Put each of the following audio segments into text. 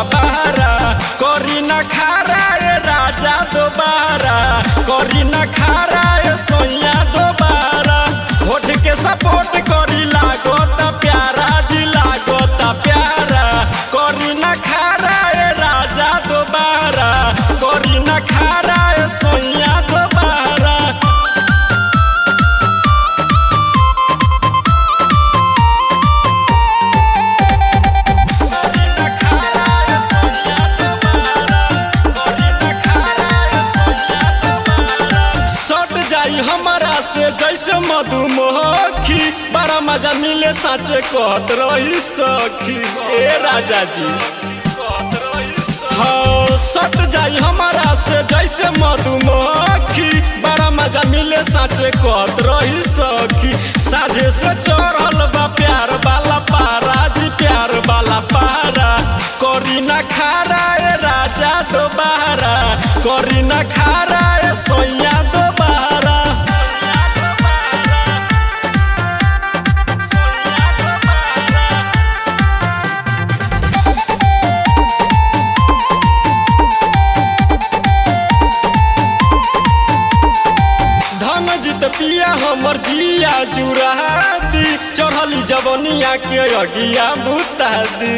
बहारा करी न खारा ए राजा दोबारा करी न खारा ए सोया दोबारा होठ के सपोर्ट करी लागत प्यारा जी लागत प्यारा करी न खारा ए राजा दोबारा करी न खारा ए सोया दोबारा करी न खारा ए सोया दोबारा करी न खारा ए सोया दोबारा सट जाई हमारा से जैसे मधुमक्खी बड़ा मजा मिले साचे कहत रही सखी ए राजा जी हाँ सट जाई हमारा से जैसे मधुमक्खी बड़ा मजा मिले साचे कहत रही सखी साझे से चढ़ल बा प्यार वाला पारा जी प्यार वाला पारा करी ना खारा ए राजा दोबारा करी ना खारा ए सोया दोबारा सोया दोबारा सोया दोबारा धन जित पिया हमर जिया जुरादी चढ़ली जवनिया के अगिया बुतादी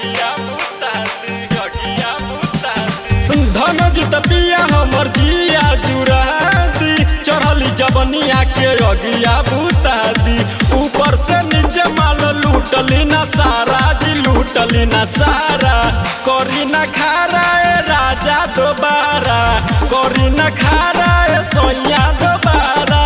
धन जित पिया हमर जिया जुरादी चढ़ली जवनिया के अगिया बुतादी ऊपर से नीचे माल लूटली ना सारा जी लूटली ना सारा करी ना खारा ए राजा दोबारा करी ना खारा ए सोया दोबारा